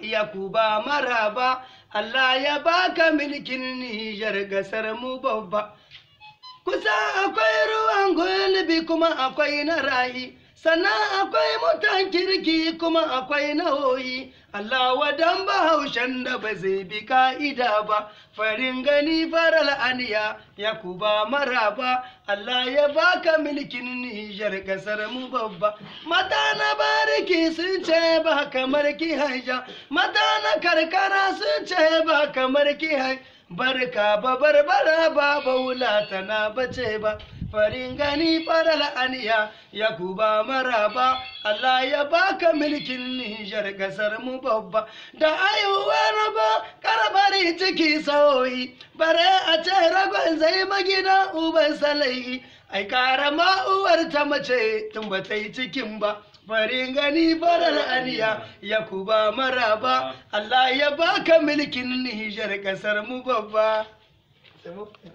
Yakuba maraba Allah ya baka milkin Nijar gasar mu babba kusa akwai ruwan gulbi kuma akwai na rayi sannan akwai mutan kirki kuma akwai na hoyi Allah wadan bahaushen da ba zai bi ka'ida ba farin gani faral aniya yakuba maraba Allah ya baka milkin Nijar kasar mu babba mata na bariki sun ce ba kamar ki haija mata na karkara sun ce ba kamar ki haija barka ba barbara ba baula tana bace ba farin gani faral aniya yakuba maraba Allah ya baka milkin Nijar kasar mu babba da ayuwa ba karabari ciki sauyi bare a ce ragon zai magina uban salai ai karama uwar ta mace tun ba ta yi cikin ba farin gani farar aniya yakuba maraba Allah ya baka milkin Nijar kasar mu babba